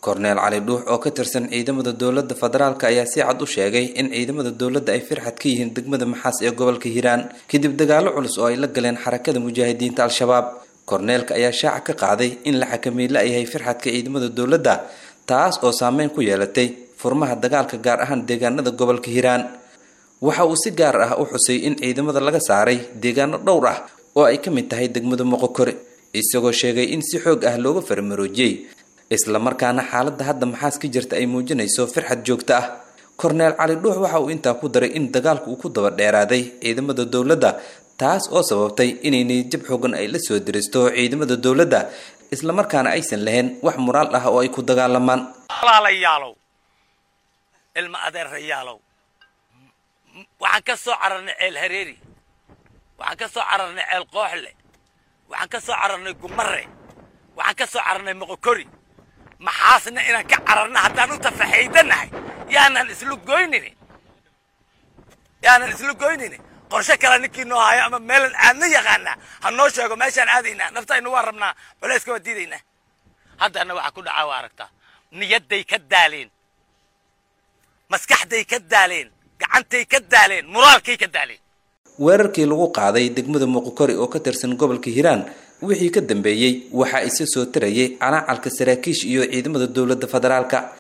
korneel cali dhuux oo ka tirsan ciidamada dowladda federaalk ayaa si cad u sheegay in ciidamada dowladda ay firxad ka yihiin degmada maxaas ee gobolka hiiraan kadib dagaalo culus oo ay la galeen xarakada mujaahidiinta al-shabaab korneelka ayaa shaaca ka qaaday in la xakameey la-yahay firxadka ciidamada dowladda taas oo saameyn ku yeelatay furmaha dagaalka gaar ahaan deegaanada gobolka hiiraan waxa uu si gaar ah u xusay in ciidamada laga saaray deegaano dhowr ah oo ay ka mid tahay degmada moqokore isagoo sheegay in si xoog ah looga farmaroojiyey islamarkaana xaaladda hadda maxaas ka jirta ay muujinayso firxad joogto ah korneel cali dhuux waxa uu intaa ku daray in dagaalku uu ku daba dheeraaday ciidamada dowladda taas oo sababtay inay niyadjab xoogan ay la soo diristo ciidamada dowladda islamarkaana aysan lahayn wax muraal ah oo ay ku dagaalamaan walaalayaalow ilma adeerayaalow waxaan ka soo cararnay ceel hareeri waxaan ka soo cararnay ceel qooxle waxaan ka soo cararnay gumare waxaan ka soo cararnay moqokori maxaasna inaan ka cararna haddaan u tafaxaydanahay yaanan islu goynini yaanan islu goynini qorshe kale ninkii noo hayo ama meelan aadna yaqaanaa ha noo sheego meeshaan aadaynaa naftaynu waa rabnaa culayska waa diidaynaa haddana waxaa ku dhacaa waa aragtaa niyadday ka daaleen maskaxday ka daaleen gacantay ka daaleen muraalkay ka daaleen weerarkii lagu qaaday degmada muqokori oo ka tirsan gobolka hiiraan wixii ka dambeeyey waxaa isa soo tarayay calaacalka saraakiish iyo ciidamada dowladda federaalka